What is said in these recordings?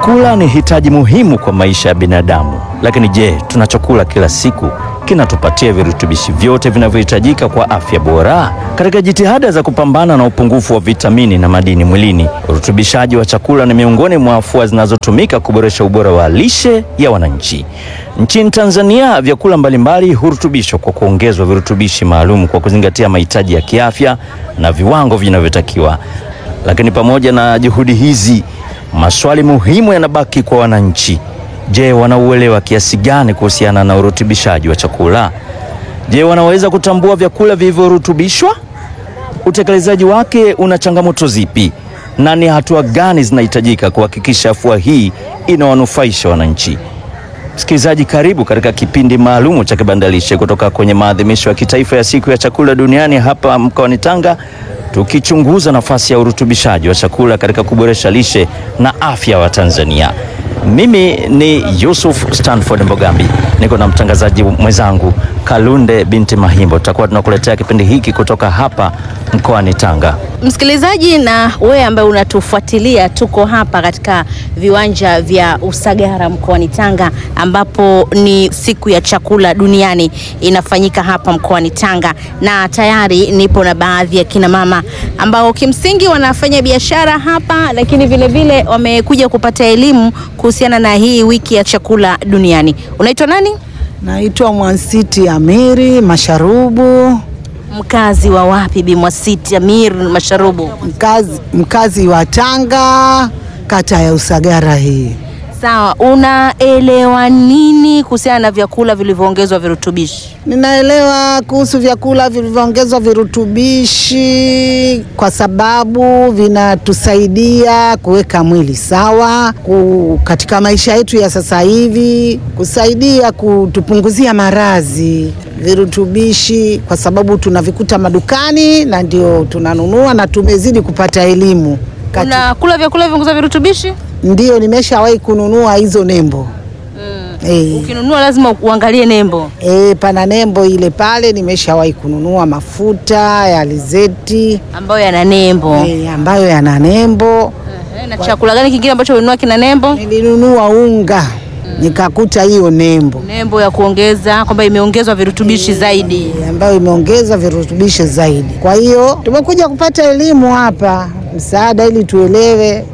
Chakula ni hitaji muhimu kwa maisha ya binadamu, lakini je, tunachokula kila siku kinatupatia virutubishi vyote vinavyohitajika kwa afya bora? Katika jitihada za kupambana na upungufu wa vitamini na madini mwilini, urutubishaji wa chakula ni miongoni mwa afua zinazotumika kuboresha ubora wa lishe ya wananchi. Nchini Tanzania, vyakula mbalimbali hurutubishwa kwa kuongezwa virutubishi maalum kwa kuzingatia mahitaji ya kiafya na viwango vinavyotakiwa. Lakini pamoja na juhudi hizi, maswali muhimu yanabaki kwa wananchi. Je, wanauelewa kiasi gani kuhusiana na urutubishaji wa chakula? Je, wanaweza kutambua vyakula vilivyorutubishwa? Utekelezaji wake una changamoto zipi, na ni hatua gani zinahitajika kuhakikisha afua hii inawanufaisha wananchi? Msikilizaji, karibu katika kipindi maalumu cha Kibandalishe kutoka kwenye maadhimisho ya kitaifa ya siku ya chakula duniani hapa mkoani Tanga, tukichunguza nafasi ya urutubishaji wa chakula katika kuboresha lishe na afya wa Tanzania. Mimi ni Yusuf Stanford Mbogambi, niko na mtangazaji mwenzangu Kalunde binti Mahimbo. Tutakuwa tunakuletea kipindi hiki kutoka hapa mkoani Tanga. Msikilizaji na wewe ambaye unatufuatilia, tuko hapa katika viwanja vya Usagara mkoani Tanga, ambapo ni siku ya chakula duniani inafanyika hapa mkoani Tanga, na tayari nipo na baadhi ya kina mama ambao kimsingi wanafanya biashara hapa, lakini vile vile wamekuja kupata elimu kuhusiana na hii wiki ya chakula duniani. Unaitwa nani? Naitwa Mwansiti Amiri Masharubu, Mkazi wa wapi? Bi Mwasiti Amir Masharubu. mkazi, mkazi wa Tanga, kata ya Usagara hii. Sawa, unaelewa nini kuhusiana na vyakula vilivyoongezwa virutubishi? Ninaelewa kuhusu vyakula vilivyoongezwa virutubishi kwa sababu vinatusaidia kuweka mwili sawa ku, katika maisha yetu ya sasa hivi, kusaidia kutupunguzia maradhi virutubishi, kwa sababu tunavikuta madukani na ndio tunanunua na tumezidi kupata elimu Kati- Unakula vyakula vilivyoongezwa virutubishi? Ndio, nimeshawahi kununua hizo nembo eh. Ukinunua lazima uangalie nembo. E, pana nembo ile pale, nimeshawahi kununua mafuta ya alizeti ambayo yana nembo. e, ambayo yana nembo. Ehe, Na chakula gani kingine ambacho ulinunua kina nembo? Nilinunua unga nikakuta hiyo nembo Nembo ya kuongeza kwamba imeongezwa virutubishi zaidi. e, ambayo imeongeza virutubishi zaidi. Kwa hiyo tumekuja kupata elimu hapa, msaada ili tuelewe.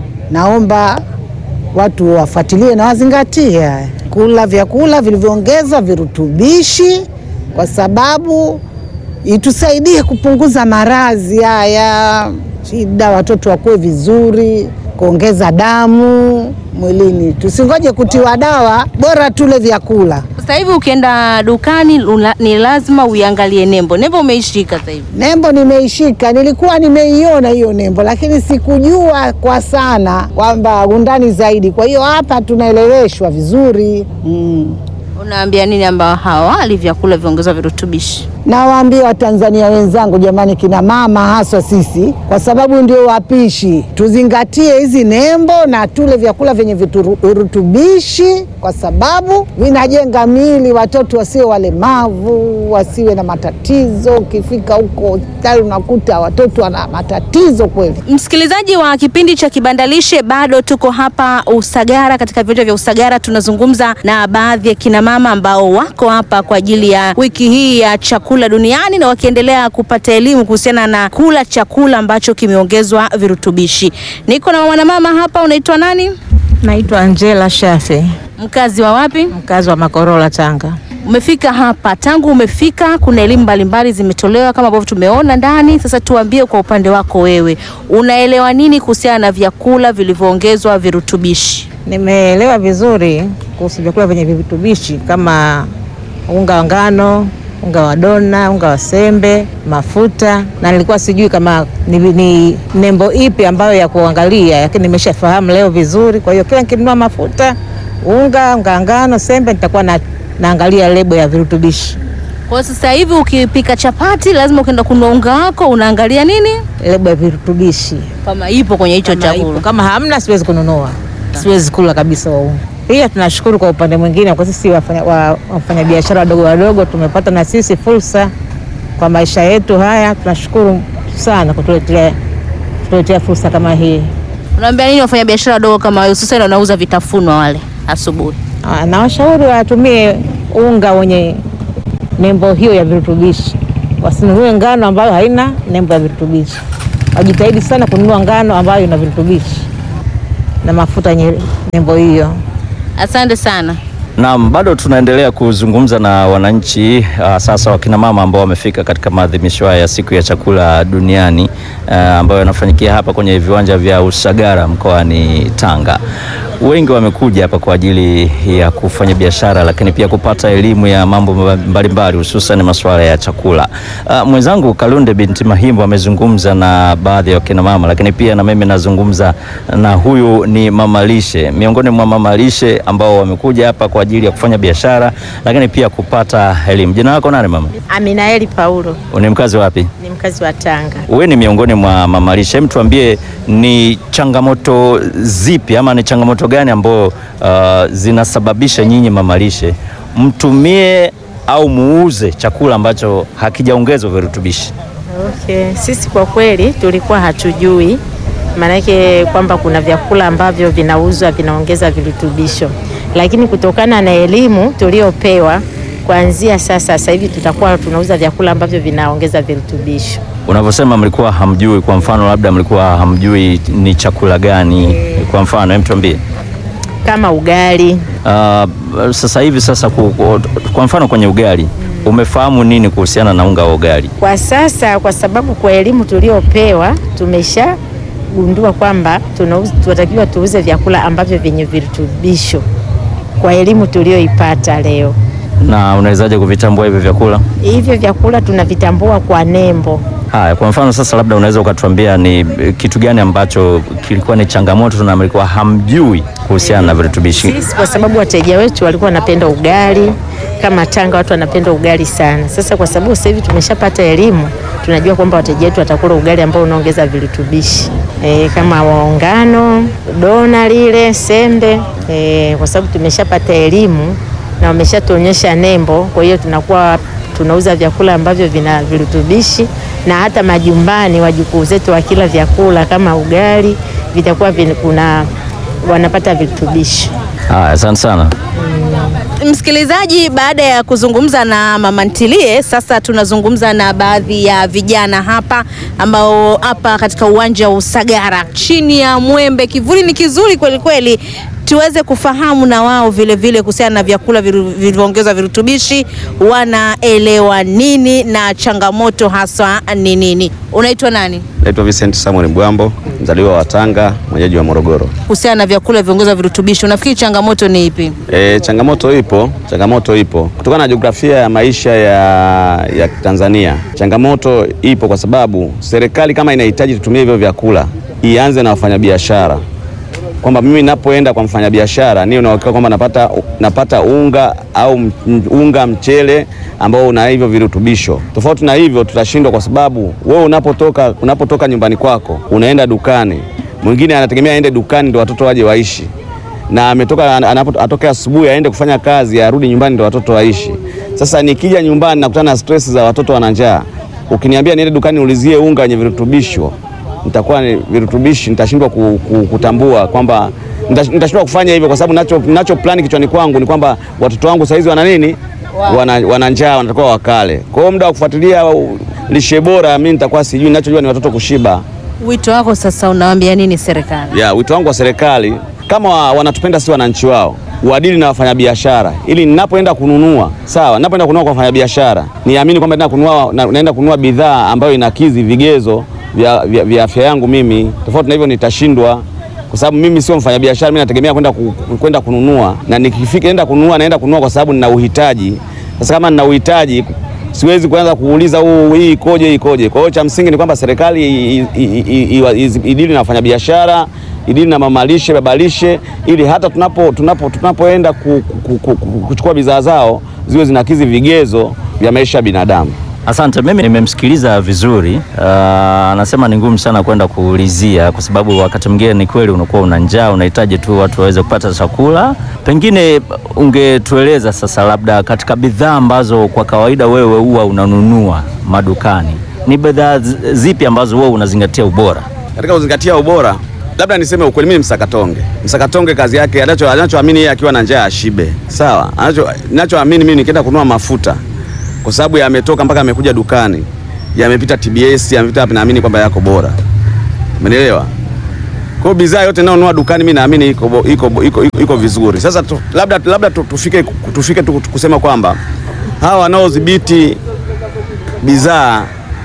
Naomba watu wafuatilie na wazingatie haya. kula vyakula vilivyoongezwa virutubishi, kwa sababu itusaidie kupunguza maradhi haya, shida, watoto wakuwe vizuri, kuongeza damu mwilini. Tusingoje kutiwa dawa, bora tule vyakula. Sasa hivi ukienda dukani ula- ni lazima uiangalie nembo. Nembo umeishika sasa hivi. Nembo nimeishika, nilikuwa nimeiona hiyo nembo, lakini sikujua kwa sana kwamba undani zaidi. Kwa hiyo hapa tunaeleweshwa vizuri mm. Unaambia nini ambao hawali vyakula viongezwa virutubishi? Nawaambia Watanzania wenzangu, jamani, kina mama haswa sisi, kwa sababu ndio wapishi, tuzingatie hizi nembo na tule vyakula vyenye vituru- virutubishi, kwa sababu vinajenga miili, watoto wasiwe walemavu, wasiwe na matatizo. Ukifika huko hospitali unakuta watoto wana matatizo kweli. Msikilizaji wa kipindi cha Kibandalishe, bado tuko hapa Usagara, katika viwanja vya Usagara. Tunazungumza na baadhi ya kina mama ambao wako hapa kwa ajili ya wiki hii ya chakula duniani na wakiendelea kupata elimu kuhusiana na kula chakula ambacho kimeongezwa virutubishi. Niko na mwanamama hapa, unaitwa nani? Naitwa Angela Shafe, Mkazi wa wapi? mkazi wa Makorola, Tanga. Umefika hapa, tangu umefika kuna elimu mbalimbali zimetolewa kama ambavyo tumeona ndani. Sasa tuambie kwa upande wako wewe, unaelewa nini kuhusiana na vyakula vilivyoongezwa virutubishi? Nimeelewa vizuri kuhusu vyakula vyenye virutubishi kama unga wa ngano, unga wa dona, unga wa sembe, mafuta, na nilikuwa sijui kama ni, ni nembo ipi ambayo ya kuangalia, lakini nimeshafahamu leo vizuri. Kwa hiyo kila nikinunua mafuta, unga, unga wa ngano, sembe, nitakuwa na, naangalia lebo ya virutubishi, Kwa hiyo sasa hivi ukipika chapati lazima ukienda kununua unga wako unaangalia nini lebo ya virutubishi kama ipo kwenye hicho Kama ipo. chakula. Kama hamna siwezi kununua, siwezi kula kabisa wa unga. Pia tunashukuru kwa upande mwingine, kwa sisi wafanya- wa- wafanyabiashara wadogo wadogo tumepata na sisi fursa kwa maisha yetu haya. Tunashukuru sana kutuletea kutuletea fursa kama hii. Unaambia nini wafanya biashara wadogo kama wewe, hususan wanauza vitafunwa wale asubuhi? Ah, na washauri watumie unga wenye nembo hiyo ya virutubishi, wasinunue ngano ambayo haina nembo ya virutubishi. Wajitahidi sana kununua ngano ambayo ina virutubishi na mafuta yenye nembo hiyo. Asante sana. Naam, bado tunaendelea kuzungumza na wananchi uh, sasa wakina mama ambao wamefika katika maadhimisho haya ya siku ya chakula duniani uh, ambayo yanafanyikia hapa kwenye viwanja vya Usagara mkoani Tanga. Wengi wamekuja hapa kwa ajili ya kufanya biashara, lakini pia kupata elimu ya mambo mbalimbali hususan masuala ya chakula. Uh, mwenzangu Kalunde binti Mahimbo amezungumza na baadhi ya wakina mama, lakini pia na mimi nazungumza na huyu ni mama lishe, miongoni mwa mama lishe ambao wamekuja hapa kwa ajili ya kufanya biashara, lakini pia kupata elimu. Jina lako nani mama? Aminaeli Paulo Ni mkazi wapi? ni mkazi wa Tanga. Wewe ni miongoni mwa mama lishe, hebu tuambie ni changamoto zipi ama ni changamoto gani ambao uh, zinasababisha nyinyi mama lishe mtumie au muuze chakula ambacho hakijaongezwa virutubishi? Okay. Sisi kwa kweli tulikuwa hatujui maanake kwamba kuna vyakula ambavyo vinauzwa vinaongeza virutubisho, lakini kutokana na elimu tuliopewa kuanzia sasa, sasa hivi tutakuwa tunauza vyakula ambavyo vinaongeza virutubisho. Unavyosema mlikuwa hamjui, kwa mfano labda mlikuwa hamjui ni chakula gani? Kwa mfano hem, tuambie. kama ugali. Uh, sasa hivi sasa ku, ku, kwa mfano kwenye ugali umefahamu nini kuhusiana na unga wa ugali? Kwa sasa, kwa sababu kwa elimu tuliopewa tumeshagundua kwamba tunauza- tunatakiwa tuuze vyakula ambavyo vyenye virutubisho kwa elimu tulioipata leo. Na unawezaje kuvitambua hivyo vyakula? Hivyo vyakula tunavitambua kwa nembo. Haya, kwa mfano sasa, labda unaweza ukatuambia ni eh, kitu gani ambacho kilikuwa ni changamoto na mlikuwa hamjui kuhusiana na virutubishi? Sisi kwa sababu wateja wetu walikuwa wanapenda ugali, kama Tanga watu wanapenda ugali sana. Sasa kwa sababu sasa hivi tumeshapata elimu, tunajua kwamba wateja wetu watakula ugali ambao unaongeza virutubishi e, kama ngano, dona lile, sembe e, kwa sababu tumeshapata elimu na wameshatuonyesha nembo. Kwa hiyo tunakuwa tunauza vyakula ambavyo vina virutubishi, na hata majumbani wajukuu zetu wakila vyakula kama ugali vitakuwa vin, kuna wanapata virutubishi. Haya, asante sana. Msikilizaji, baada ya kuzungumza na mama ntilie, sasa tunazungumza na baadhi ya vijana hapa ambao hapa katika uwanja wa Usagara chini ya mwembe, kivuli ni kizuri kweli kweli, tuweze kufahamu na wao vile vile kuhusiana na vyakula viru- vilivyoongezwa virutubishi, wanaelewa nini na changamoto haswa ni nini. Unaitwa nani? Naitwa Vincent Samuel Mbwambo, mzaliwa wa Tanga, mwenyeji wa Morogoro. Kuhusiana na vyakula vilivyoongezwa virutubishi, unafikiri changamoto ni ipi? E, changamoto ipo, changamoto ipo kutokana na jiografia ya maisha ya, ya Tanzania. Changamoto ipo kwa sababu serikali kama inahitaji tutumie hivyo vyakula ianze na wafanyabiashara, kwamba mimi napoenda kwa mfanyabiashara niwe na uhakika kwamba napata, napata unga au m- unga mchele ambao una hivyo virutubisho. Tofauti na hivyo tutashindwa, kwa sababu wewe unapotoka, unapotoka nyumbani kwako unaenda dukani, mwingine anategemea aende dukani ndo watoto waje waishi na ametoka anapo- atoke asubuhi aende kufanya kazi arudi nyumbani ndo watoto waishi. Sasa nikija nyumbani nakutana na stress za watoto wana njaa, ukiniambia niende dukani ulizie unga wenye virutubisho, nitakuwa ni virutubishi, nitashindwa ku, ku, kutambua kwamba nitash- nitashindwa kufanya hivyo, kwa sababu nacho, nacho plani kichwani kwangu ni kwamba watoto wangu saizi wana nini, wana, wana njaa, wanatakiwa wakale. Kwa hiyo muda wa kufuatilia uh, lishe bora mimi nitakuwa sijui, ninachojua ni watoto kushiba. Wito wako sasa unawaambia nini serikali? Ya, wito wangu wa serikali kama wa- wanatupenda si wananchi wao uadili na wafanyabiashara, ili ninapoenda kununua sawa, ninapoenda kununua kwa wafanyabiashara niamini kwamba naenda kununua, na- naenda kununua bidhaa ambayo inakidhi vigezo vya, vya, vya afya yangu mimi. Tofauti na hivyo nitashindwa, kwa sababu mimi sio mfanyabiashara, mimi nategemea kwenda ku, kwenda kununua, na nikifika naenda kununua, naenda kununua kwa sababu nina uhitaji. Sasa kama nina uhitaji siwezi kuanza kuuliza huu hii ikoje hii ikoje. Kwa hiyo cha msingi ni kwamba serikali i- i- i- i- i- idili na wafanyabiashara, idili na mamalishe, babalishe, ili hata tunapo tunapo tunapoenda ku, ku, ku, ku, kuchukua bidhaa zao ziwe zinakidhi vigezo vya maisha ya binadamu. Asante, mimi nimemsikiliza vizuri. Uh, anasema ni ngumu sana kwenda kuulizia, kwa sababu wakati mwingine ni kweli unakuwa una njaa, unahitaji tu watu waweze kupata chakula. Pengine ungetueleza sasa, labda katika bidhaa ambazo kwa kawaida wewe huwa unanunua madukani, ni bidhaa zi- zipi ambazo wewe unazingatia ubora? Katika kuzingatia ubora, labda niseme ukweli, mimi msakatonge. Msakatonge kazi yake anacho anachoamini yeye akiwa na njaa ashibe, sawa. Anacho ninachoamini mimi nikienda kununua mafuta, kwa sababu yametoka mpaka yamekuja dukani, yamepita TBS, yamepita wapi, naamini kwamba yako bora, umenielewa? Kwa hiyo bidhaa yote ninayonunua dukani mimi naamini iko bo- iko bo- iko, iko, iko vizuri. Sasa tu, labda labda tu- tufike tufike tu kusema kwamba hawa wanaodhibiti bidhaa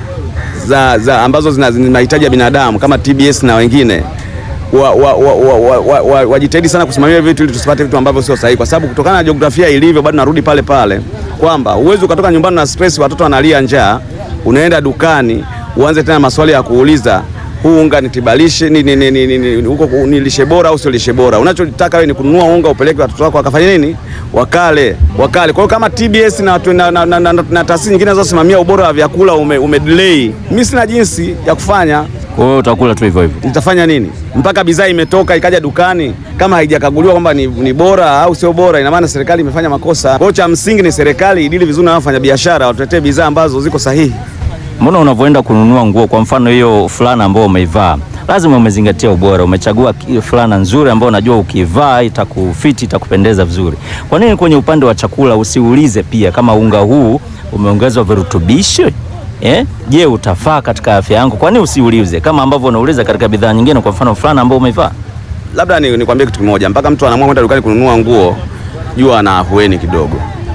za, za ambazo zina zina mahitaji ya binadamu kama TBS na wengine wajitahidi wa, wa, wa, wa, wa, wa, wajitahidi sana kusimamia vitu ili tusipate vitu ambavyo sio sahihi, kwa sababu kutokana na jiografia ilivyo, bado narudi pale pale kwamba uwezi ukatoka nyumbani na stress, watoto wanalia njaa, unaenda dukani uanze tena maswali ya kuuliza huu unga nitibalishe ni, ni, ni, ni, ni, ni, huko ku- ni lishe bora au sio lishe bora. Unachotaka wewe ni kununua unga upeleke watoto wako wakafanya nini, wakale wakale. Kwa hiyo kama TBS na, watu- na, na, na, na, na, na taasisi nyingine zinazosimamia ubora wa vyakula ume, ume delay, mimi sina jinsi ya kufanya Kwa hiyo utakula tu hivyo hivyo. nitafanya nini mpaka bidhaa imetoka ikaja dukani kama haijakaguliwa kwamba ni, ni bora au sio bora, ina maana serikali imefanya makosa. Kwa hiyo cha msingi ni serikali idili vizuri na wafanya biashara watuletee bidhaa ambazo ziko sahihi. Mbona unavyoenda kununua nguo, kwa mfano hiyo fulana ambayo umeivaa, lazima umezingatia ubora. Umechagua ki- fulana nzuri ambayo unajua ukivaa itakufiti, itakupendeza vizuri. Kwa nini kwenye upande wa chakula usiulize pia kama unga huu umeongezwa virutubisho? Eh? Je, utafaa katika afya yangu? Kwa nini usiulize kama ambavyo unauliza katika bidhaa nyingine, kwa mfano fulana ambayo umeivaa? Labda ni nikwambie kitu kimoja, mpaka mtu anaamua kwenda dukani kununua nguo, jua ana ahueni kidogo,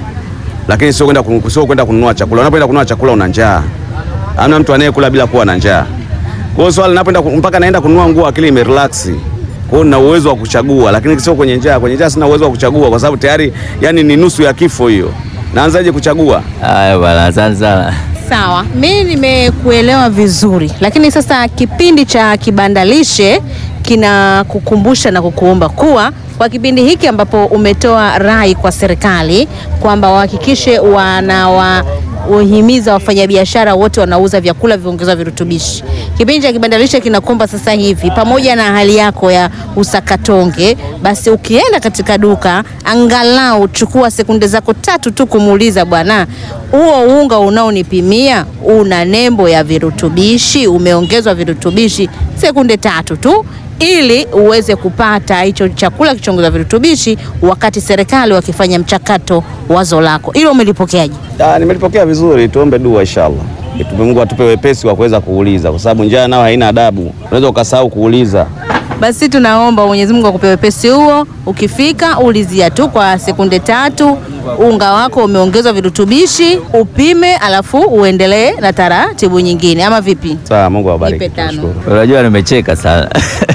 lakini sio kwenda kun- sio kwenda kununua chakula. Unapoenda kununua chakula una njaa, hamna mtu anayekula bila kuwa na njaa. Kwa hiyo swali napoenda ku- mpaka naenda kununua nguo, akili imerelax. Kwa hiyo nina uwezo wa kuchagua, lakini sio kwenye njaa. Kwenye njaa sina uwezo wa kuchagua kwa sababu tayari, yani ni nusu ya kifo hiyo. Naanzaje kuchagua? Haya bwana, asante sana. Sawa, mi nimekuelewa vizuri, lakini sasa kipindi cha kibandalishe kinakukumbusha na kukuomba kuwa kwa kipindi hiki ambapo umetoa rai kwa serikali kwamba wahakikishe wanawa uhimiza wafanyabiashara wote wanauza vyakula viongezwa virutubishi. Kipindi cha kibandalishe kinakomba sasa hivi, pamoja na hali yako ya usakatonge, basi ukienda katika duka, angalau chukua sekunde zako tatu tu kumuuliza bwana, huo unga unaonipimia una nembo ya virutubishi, umeongezwa virutubishi? Sekunde tatu tu ili uweze kupata hicho chakula kichoongezwa virutubishi, wakati serikali wakifanya mchakato wazo lako. Hilo umelipokeaje? Ah, nimelipokea vizuri, tuombe dua inshallah. Tupe Mungu atupe wepesi wa kuweza kuuliza, kwa sababu njaa nao haina adabu, unaweza ukasahau kuuliza. Basi tunaomba Mwenyezi Mungu akupe wepesi huo. Ukifika ulizia tu kwa sekunde tatu, unga wako umeongezwa virutubishi, upime, alafu uendelee na taratibu nyingine, ama vipi? Sawa, Mungu awabariki. Nipe tano. Tunashukuru. Unajua nimecheka sana.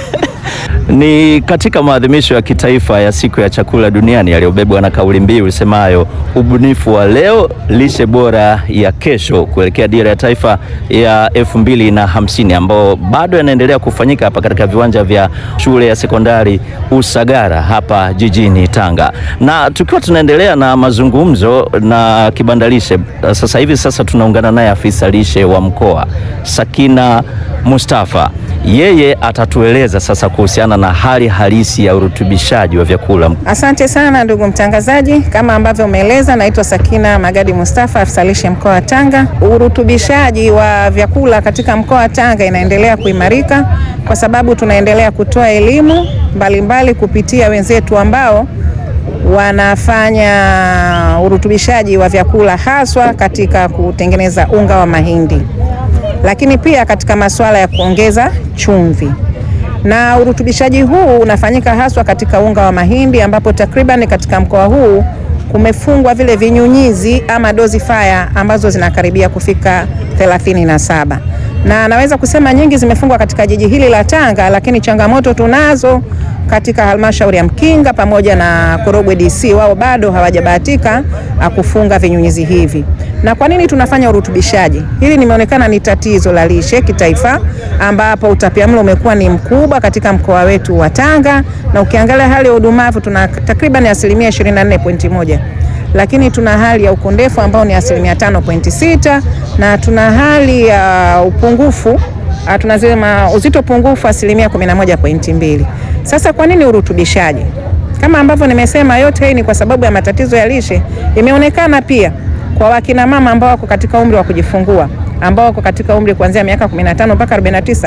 Ni katika maadhimisho ya kitaifa ya siku ya chakula duniani yaliyobebwa na kauli mbiu isemayo ubunifu wa leo, lishe bora ya kesho, kuelekea dira ya taifa ya elfu mbili na hamsini ambao bado yanaendelea kufanyika hapa katika viwanja vya shule ya sekondari Usagara hapa jijini Tanga, na tukiwa tunaendelea na mazungumzo na kibandalishe, sasa hivi sasa tunaungana naye afisa lishe wa mkoa Sakina Mustafa. Yeye atatueleza sasa kuhusiana na hali halisi ya urutubishaji wa vyakula. Asante sana ndugu mtangazaji, kama ambavyo umeeleza, naitwa Sakina Magadi Mustafa, afisa lishe mkoa wa Tanga. Urutubishaji wa vyakula katika mkoa wa Tanga inaendelea kuimarika kwa sababu tunaendelea kutoa elimu mbalimbali kupitia wenzetu ambao wanafanya urutubishaji wa vyakula haswa katika kutengeneza unga wa mahindi, lakini pia katika masuala ya kuongeza chumvi na urutubishaji huu unafanyika haswa katika unga wa mahindi ambapo takriban katika mkoa huu kumefungwa vile vinyunyizi ama dosifier ambazo zinakaribia kufika 37 na naweza kusema nyingi zimefungwa katika jiji hili la Tanga, lakini changamoto tunazo katika halmashauri ya Mkinga pamoja na Korogwe DC, wao bado hawajabahatika ah, kufunga vinyunyizi hivi. Na kwa nini tunafanya urutubishaji? Hili nimeonekana ni tatizo la lishe kitaifa, ambapo utapiamlo umekuwa ni mkubwa katika mkoa wetu wa Tanga, na ukiangalia hali ya udumavu tuna takriban asilimia 24.1 lakini tuna hali ya ukondefu ambao ni asilimia 5.6 na tuna hali ya upungufu ah, tunasema uzito pungufu asilimia 11.2. Sasa kwa nini urutubishaji? Kama ambavyo nimesema, yote hii ni kwa sababu ya matatizo ya lishe. Imeonekana pia kwa wakina mama ambao wako katika umri wa kujifungua ambao wako katika umri kuanzia miaka 15 mpaka 49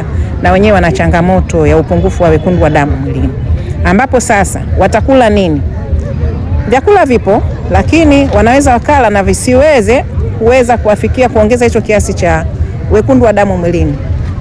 na wenyewe wana changamoto ya upungufu wa wekundu wa damu mwilini, ambapo sasa watakula nini? Vyakula vipo, lakini wanaweza wakala na visiweze kuweza kuwafikia kuongeza hicho kiasi cha wekundu wa damu mwilini.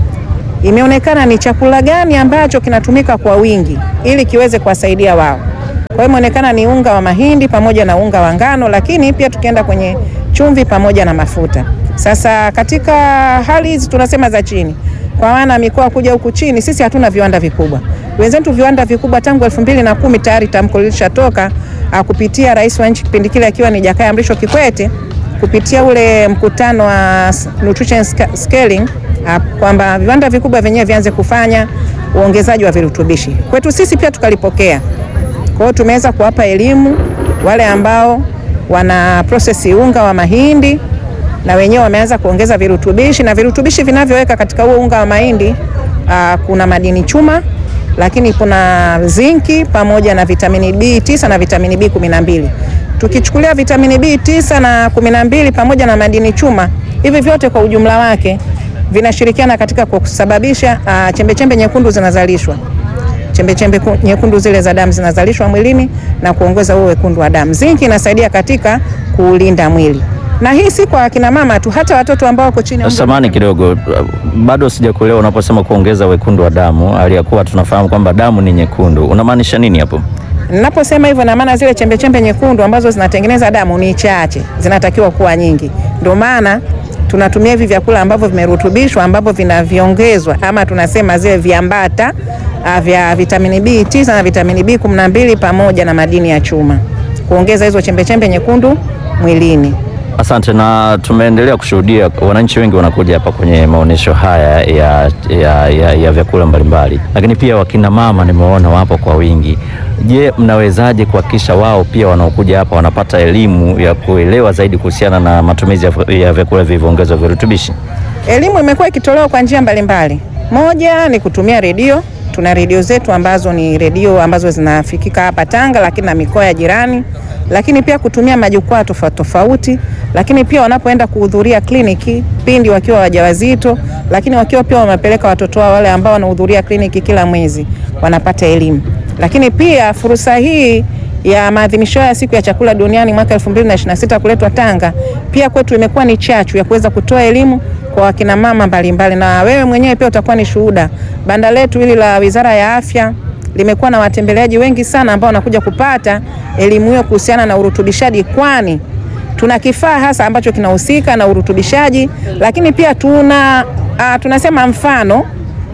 Imeonekana ni chakula gani ambacho kinatumika kwa wingi ili kiweze kuwasaidia wao. Kwa hiyo imeonekana ni unga wa mahindi pamoja na unga wa ngano, lakini pia tukienda kwenye chumvi pamoja na mafuta. Sasa katika hali hizi tunasema za chini, kwa maana mikoa kuja huku chini, sisi hatuna viwanda vikubwa. Wenzetu viwanda vikubwa tangu elfu mbili na kumi tayari tamko lilishatoka kupitia rais wa nchi kipindi kile akiwa ni Jakaya Mrisho Kikwete kupitia ule mkutano wa nutrition scaling kwamba viwanda vikubwa vyenyewe vianze kufanya uongezaji wa virutubishi. Kwetu sisi pia tukalipokea. Kwa hiyo tumeweza kuwapa elimu wale ambao wana process unga wa mahindi na wenyewe wameanza kuongeza virutubishi, na virutubishi vinavyoweka katika huo unga wa mahindi aa, kuna madini chuma, lakini kuna zinki pamoja na vitamini B9 na vitamini B12. Tukichukulia vitamini B9 na 12 pamoja na madini chuma, hivi vyote kwa ujumla wake vinashirikiana katika kusababisha uh, chembechembe nyekundu zinazalishwa. Chembechembe nyekundu zile za damu zinazalishwa mwilini na kuongeza huo wekundu wa damu. Zinki inasaidia katika kuulinda mwili, na hii si kwa akina mama tu, hata watoto ambao wako chini ya umri. Samani kidogo, bado sijakuelewa unaposema kuongeza wekundu wa damu, aliyakuwa tunafahamu kwamba damu ni nyekundu, unamaanisha nini hapo? Ninaposema hivyo na maana zile chembechembe nyekundu ambazo zinatengeneza damu ni chache, zinatakiwa kuwa nyingi. Ndio maana tunatumia hivi vyakula ambavyo vimerutubishwa ambavyo vinaviongezwa ama tunasema zile viambata vya vitamini B9 na vitamini B12 pamoja na madini ya chuma kuongeza hizo chembechembe nyekundu mwilini. Asante. Na tumeendelea kushuhudia wananchi wengi wanakuja hapa kwenye maonyesho haya ya, ya, ya, ya vyakula mbalimbali, lakini pia wakina mama nimeona wapo kwa wingi. Je, mnawezaje kuhakikisha wao pia wanaokuja hapa wanapata elimu ya kuelewa zaidi kuhusiana na matumizi ya vyakula vilivyoongezwa virutubishi? Elimu imekuwa ikitolewa kwa njia mbalimbali. Moja ni kutumia redio. Tuna redio zetu ambazo ni redio ambazo zinafikika hapa Tanga, lakini na mikoa ya jirani lakini pia kutumia majukwaa tofauti tofauti, lakini pia wanapoenda kuhudhuria kliniki pindi wakiwa wajawazito, lakini wakiwa pia wamepeleka watoto wao wale ambao wanahudhuria kliniki kila mwezi wanapata elimu. Lakini pia fursa hii ya maadhimisho ya siku ya chakula duniani mwaka 2026 kuletwa Tanga, pia kwetu imekuwa ni chachu ya kuweza kutoa elimu kwa wakina mama mbalimbali, na wewe mwenyewe pia utakuwa ni shuhuda. Banda letu hili la Wizara ya Afya limekuwa na watembeleaji wengi sana ambao wanakuja kupata elimu hiyo kuhusiana na urutubishaji, kwani tuna kifaa hasa ambacho kinahusika na urutubishaji, lakini pia tuna uh, tunasema mfano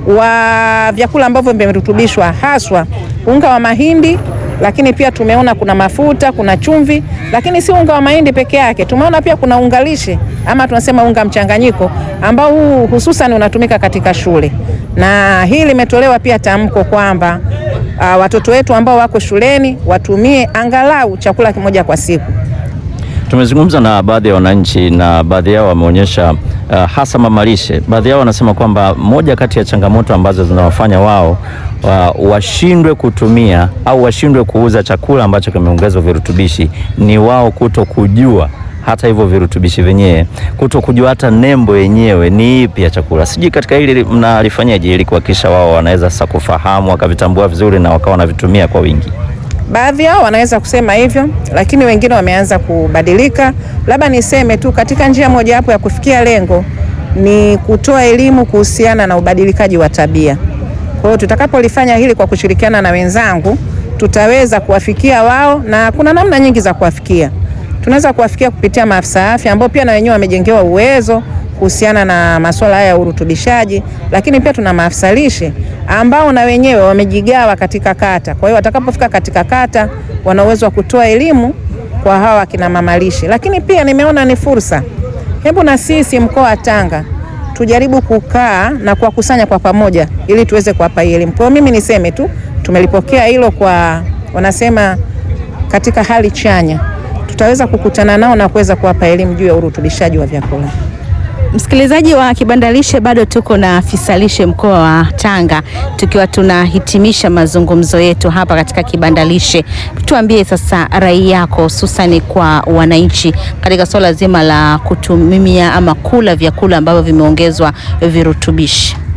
wa vyakula ambavyo vimerutubishwa haswa unga wa mahindi, lakini pia tumeona kuna mafuta, kuna chumvi, lakini si unga wa mahindi peke yake. Tumeona pia kuna unga lishe ama tunasema unga mchanganyiko ambao huu hususan unatumika katika shule, na hii limetolewa pia tamko kwamba Uh, watoto wetu ambao wako shuleni watumie angalau chakula kimoja kwa siku. Tumezungumza na baadhi ya wananchi na baadhi yao wameonyesha uh, hasa mamalishe. Baadhi yao wanasema kwamba moja kati ya changamoto ambazo zinawafanya wao uh, washindwe kutumia au washindwe kuuza chakula ambacho kimeongezwa virutubishi ni wao kuto kujua hata hivyo virutubishi vyenyewe, kuto kujua hata nembo yenyewe ni ipi ya chakula. Sijui katika hili mnalifanyaje ili kuhakikisha wao wanaweza sasa kufahamu wakavitambua vizuri na wakawa wanavitumia kwa wingi? Baadhi yao wanaweza kusema hivyo, lakini wengine wameanza kubadilika. Labda niseme tu katika njia mojawapo ya kufikia lengo ni kutoa elimu kuhusiana na ubadilikaji wa tabia. Kwa hiyo tutakapolifanya hili kwa kushirikiana na wenzangu, tutaweza kuwafikia wao, na kuna namna nyingi za kuwafikia tunaweza kuwafikia kupitia maafisa afya ambao pia na wenyewe wamejengewa uwezo kuhusiana na masuala haya ya urutubishaji, lakini pia tuna maafisa lishe ambao na wenyewe wamejigawa katika kata. Kwa hiyo watakapofika katika kata, wana uwezo wa kutoa elimu kwa hawa kina mama lishe. Lakini pia nimeona ni fursa, hebu na sisi mkoa wa Tanga tujaribu kukaa na kuwakusanya kwa pamoja, ili tuweze kuwapa elimu. Kwa hiyo mimi niseme tu tumelipokea hilo kwa, wanasema katika hali chanya tutaweza kukutana nao na kuweza kuwapa elimu juu ya urutubishaji wa vyakula. Msikilizaji wa Kibanda Lishe, bado tuko na afisa lishe mkoa wa Tanga tukiwa tunahitimisha mazungumzo yetu hapa katika Kibanda Lishe. Tuambie sasa rai yako hususani kwa wananchi katika swala zima la kutumia ama kula vyakula ambavyo vimeongezwa virutubishi.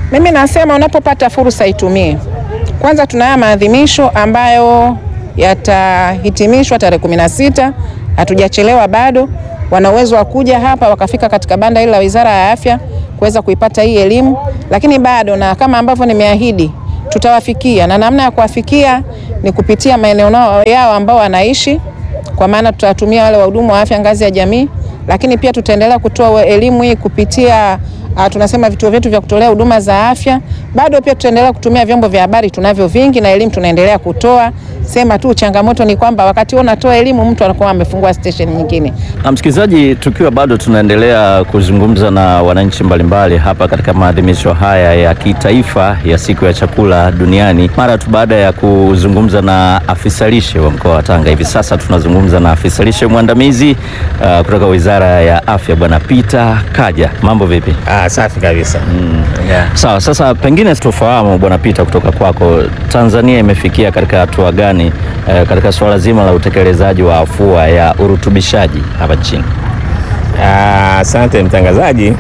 Mimi nasema unapopata fursa itumie. Kwanza tunayo maadhimisho ambayo yatahitimishwa tarehe kumi na sita. Hatujachelewa bado, wana uwezo wa kuja hapa wakafika katika banda hili la Wizara ya Afya kuweza kuipata hii elimu, lakini bado na kama ambavyo nimeahidi tutawafikia, na namna ya kuwafikia ni kupitia maeneo nao- yao ambao wanaishi, kwa maana tutawatumia wale wahudumu wa afya ngazi ya jamii, lakini pia tutaendelea kutoa elimu hii kupitia uh, tunasema vituo vyetu vya kutolea huduma za afya. Bado pia tutaendelea kutumia vyombo vya habari, tunavyo vingi, na elimu tunaendelea kutoa. Sema tu changamoto ni kwamba wakati huo unatoa elimu, mtu anakuwa amefungua station nyingine. Na msikilizaji, tukiwa bado tunaendelea kuzungumza na wananchi mbalimbali hapa katika maadhimisho haya ya kitaifa ya siku ya chakula duniani, mara tu baada ya kuzungumza na afisa lishe wa mkoa wa Tanga, hivi sasa tunazungumza na afisa lishe mwandamizi uh, kutoka Wizara ya Afya, Bwana Peter Kaja. Mambo vipi? Ah, safi kabisa. Sawa, sasa pengine tufahamu Bwana Peter, kutoka kwako, Tanzania imefikia katika hatua gani eh, katika suala zima la utekelezaji wa afua ya urutubishaji hapa nchini? Ah, Asante mtangazaji.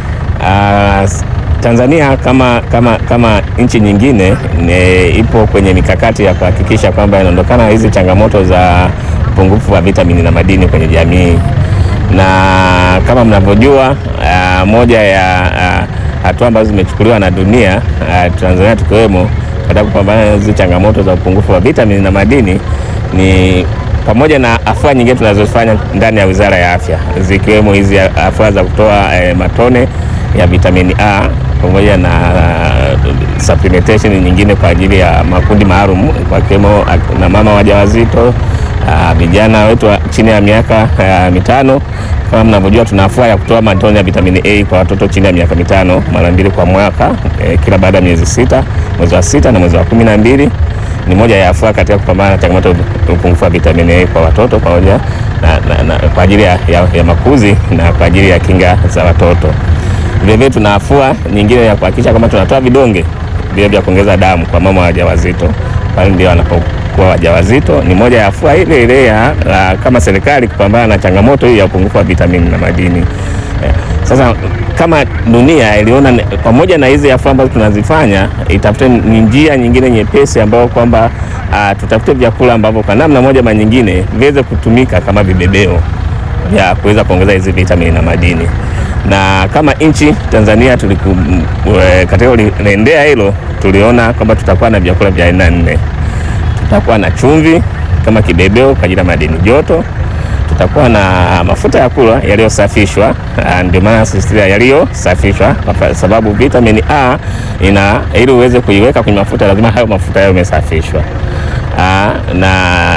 Ah, s- Tanzania kama, kama, kama nchi nyingine ne, ipo kwenye mikakati ya kuhakikisha kwamba inaondokana na hizi changamoto za upungufu wa vitamini na madini kwenye jamii, na kama mnavyojua ah, moja ya ah, hatua ambazo zimechukuliwa na dunia ah, Tanzania tukiwemo katika kupambana na hizi changamoto za upungufu wa vitamini na madini ni pamoja na afua nyingine tunazofanya ndani ya Wizara ya Afya zikiwemo hizi afua za kutoa eh, matone ya vitamini A pamoja na uh, supplementation nyingine kwa ajili ya makundi maalum wakiwemo na mama wajawazito, ah, vijana wetu wa chini ya miaka ah, mitano. Kama mnavyojua tuna afua ya kutoa matone ya vitamini A kwa watoto chini ya miaka mitano mara mbili kwa mwaka eh, kila baada ya miezi sita, mwezi wa sita na mwezi wa kumi na mbili ni moja ya afua katika kupambana na changamoto ya upungufu wa vitamini A kwa watoto pamoja na, na, na, kwa ajili ya, ya, ya makuzi na kwa ajili ya kinga za watoto. Vilevile tuna afua nyingine ya kuhakikisha kwamba tunatoa vidonge vile vya kuongeza damu kwa mama wajawazito pale ndio wanapokuwa wajawazito. Ni moja ya afua ile ile ya la, kama serikali kupambana na changamoto hii ya upungufu wa vitamini na madini. Eh, Sasa kama dunia iliona ni- pamoja na hizi afua ambazo tunazifanya, itafute ni njia nyingine nyepesi ambayo kwamba ah, tutafute vyakula ambavyo kwa namna moja ama nyingine viweze kutumika kama vibebeo vya kuweza kuongeza hizi vitamini na madini. Na kama nchi Tanzania tuliku, m- e, katika uliendea hilo tuliona kwamba tutakuwa na vyakula vya aina nne. Tutakuwa na chumvi kama kibebeo kwa ajili ya madini joto, tutakuwa na mafuta ya kula yaliyosafishwa, ah, ndio maana sisitiza yaliyosafishwa, kwa fa- sababu vitamini A ina ili uweze kuiweka kwenye mafuta lazima hayo mafuta yawe yamesafishwa. Ah, na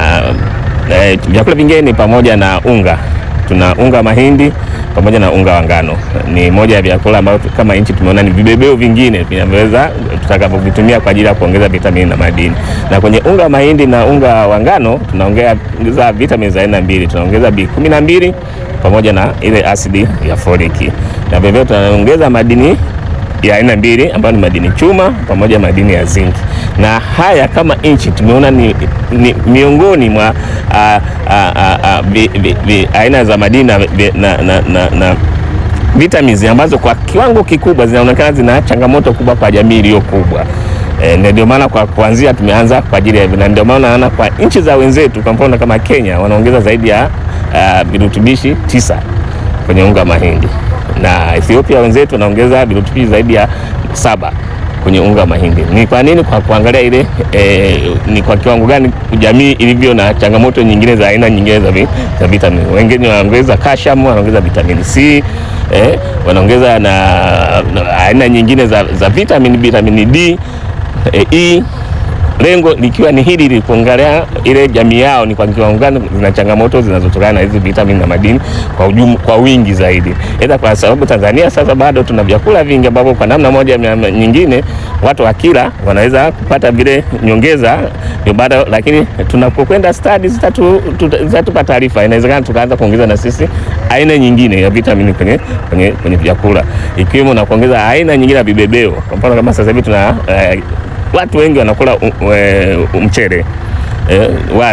eh, vyakula vingine ni pamoja na unga. Tuna unga wa mahindi pamoja na unga wa ngano. Ni moja ya vyakula ambavyo kama nchi tumeona ni vibebeo vingine vinavyoweza tutakavyovitumia kwa ajili ya kuongeza vitamini na madini. Na kwenye unga wa mahindi na unga wa ngano tunaongeza vitamini za aina mbili, tunaongeza B12 pamoja na ile asidi ya foliki, na vilevile tunaongeza madini ya aina mbili ambayo ni madini chuma pamoja na madini ya zinki, na haya kama nchi tumeona ni, ni miongoni mwa a, a, a, a, vi, vi, vi, aina za madini na, vi- na, na, na, na vitamins ambazo kwa kiwango kikubwa zinaonekana zina changamoto kubwa kwa jamii iliyo kubwa. E, na ndio maana kwa kuanzia tumeanza kwa ajili ya hivyo, na ndio maana naona kwa nchi za wenzetu kwa mfano kama Kenya wanaongeza zaidi ya ah, virutubishi tisa kwenye unga wa mahindi na Ethiopia wenzetu wanaongeza virutubishi zaidi ya saba kwenye unga wa mahindi. Ni kwa nini? Kwa kuangalia ile e, ni kwa kiwango gani jamii ilivyo na changamoto nyingine za aina nyingine za, vi, za vitamini. Wengine wanaongeza calcium, wanaongeza vitamini C eh, wanaongeza na, na aina nyingine za, za vitamini vitamini D e, E lengo likiwa ni hili li kuangalia ile jamii yao ni kwa kiwango gani zina changamoto zinazotokana na hizi vitamini na madini kwa ujum, kwa wingi zaidi. Aidha, kwa sababu Tanzania sasa bado tuna vyakula vingi ambavyo kwa namna moja ama nyingine watu wakila wanaweza kupata vile nyongeza ndio bado, lakini tunapokwenda studies zitatu- tuta- zitatupa taarifa, inawezekana tukaanza kuongeza na sisi aina nyingine ya vitamini kwenye, kwenye, kwenye vyakula ikiwemo na kuongeza aina nyingine ya vibebeo. Kwa mfano kama sasa hivi tuna eh, watu wengi wanakula u- e, mchele e, wali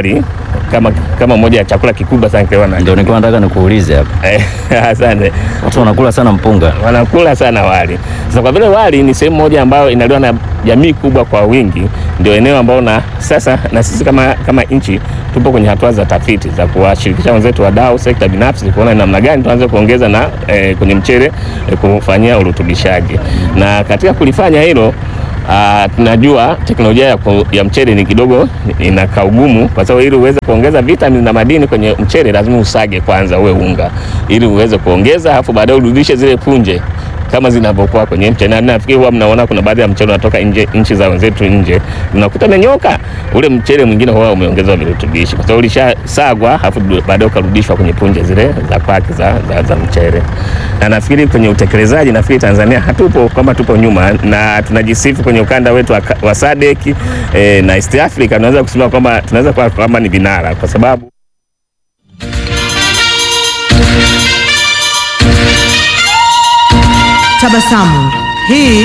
kama kama moja ya chakula kikubwa sana kiliwa na Ndio nilikuwa nataka nikuulize hapa, Eh, asante. watu wanakula sana mpunga. wanakula sana wali. Sasa kwa vile wali ni sehemu moja ambayo inaliwa na jamii kubwa kwa wingi, ndio eneo ambao na sasa na sisi kama, kama nchi tupo kwenye hatua za tafiti za kuwashirikisha wenzetu wadau, sekta binafsi kuona ni namna gani tuanze kuongeza na eh, kwenye mchele eh, kufanyia urutubishaji, na katika kulifanya hilo Ah, tunajua teknolojia ya, ku- ya mchele ni kidogo inakaa ugumu, kwa sababu ili uweze kuongeza vitamini na madini kwenye mchele lazima usage kwanza uwe unga, ili uweze kuongeza, alafu baadaye urudishe zile punje kama zinavyokuwa kwenye mchele. Na nafikiri huwa mnaona kuna baadhi ya mchele unatoka nje, nchi za wenzetu nje, unakuta umenyoka, ule mchele mwingine huwa umeongezwa virutubishi, kwa sababu ulishasagwa, alafu baadaye ukarudishwa kwenye punje zile za kwake za, za, za mchele. Na nafikiri kwenye utekelezaji, nafikiri Tanzania hatupo kwamba tupo nyuma, na tunajisifu kwenye ukanda wetu wa, wa SADC eh, na East Africa, tunaweza kusema kwamba tunaweza kuwa kwamba ni vinara kwa sababu Tabasamu. Hii